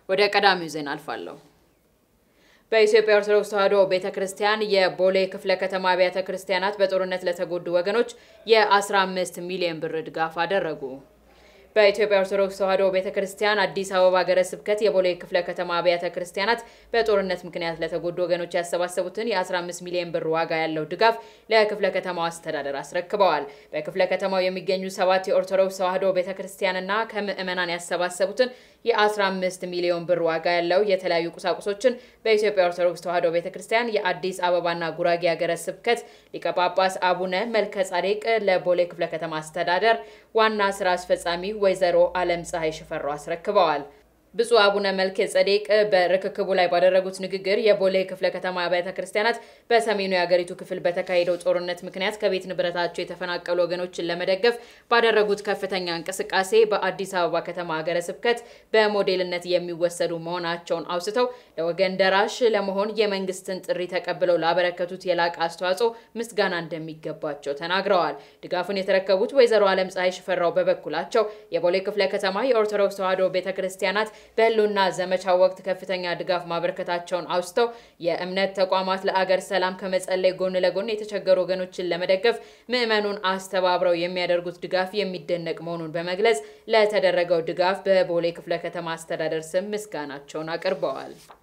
ወደ ቀዳሚው ዜና አልፋለሁ። በኢትዮጵያ ኦርቶዶክስ ተዋሕዶ ቤተ ክርስቲያን የቦሌ ክፍለ ከተማ አብያተ ክርስቲያናት በጦርነት ለተጎዱ ወገኖች የ15 ሚሊዮን ብር ድጋፍ አደረጉ። በኢትዮጵያ ኦርቶዶክስ ተዋሕዶ ቤተ ክርስቲያን አዲስ አበባ ሀገረ ስብከት የቦሌ ክፍለ ከተማ አብያተ ክርስቲያናት በጦርነት ምክንያት ለተጎዱ ወገኖች ያሰባሰቡትን የ15 ሚሊዮን ብር ዋጋ ያለው ድጋፍ ለክፍለ ከተማው አስተዳደር አስረክበዋል። በክፍለ ከተማው የሚገኙ ሰባት የኦርቶዶክስ ተዋሕዶ ቤተ ክርስቲያንና ከምዕመናን ያሰባሰቡትን የ15 ሚሊዮን ብር ዋጋ ያለው የተለያዩ ቁሳቁሶችን በኢትዮጵያ ኦርቶዶክስ ተዋሕዶ ቤተ ክርስቲያን የአዲስ አበባና ጉራጌ ሀገረ ስብከት ሊቀ ጳጳስ አቡነ መልከ ጻዴቅ ለቦሌ ክፍለ ከተማ አስተዳደር ዋና ስራ አስፈጻሚ ወይዘሮ አለም ፀሐይ ሽፈራው አስረክበዋል። ብፁዕ አቡነ መልከ ጸዴቅ በርክክቡ ላይ ባደረጉት ንግግር የቦሌ ክፍለ ከተማ አብያተ ክርስቲያናት በሰሜኑ የሀገሪቱ ክፍል በተካሄደው ጦርነት ምክንያት ከቤት ንብረታቸው የተፈናቀሉ ወገኖችን ለመደገፍ ባደረጉት ከፍተኛ እንቅስቃሴ በአዲስ አበባ ከተማ ሀገረ ስብከት በሞዴልነት የሚወሰዱ መሆናቸውን አውስተው ለወገን ደራሽ ለመሆን የመንግስትን ጥሪ ተቀብለው ላበረከቱት የላቀ አስተዋጽኦ ምስጋና እንደሚገባቸው ተናግረዋል። ድጋፉን የተረከቡት ወይዘሮ አለም ፀሐይ ሽፈራው በበኩላቸው የቦሌ ክፍለ ከተማ የኦርቶዶክስ ተዋሕዶ ቤተ ክርስቲያናት በህልውና ዘመቻው ወቅት ከፍተኛ ድጋፍ ማበረከታቸውን አውስተው የእምነት ተቋማት ለአገር ሰላም ከመጸለይ ጎን ለጎን የተቸገሩ ወገኖችን ለመደገፍ ምዕመኑን አስተባብረው የሚያደርጉት ድጋፍ የሚደነቅ መሆኑን በመግለጽ ለተደረገው ድጋፍ በቦሌ ክፍለ ከተማ አስተዳደር ስም ምስጋናቸውን አቅርበዋል።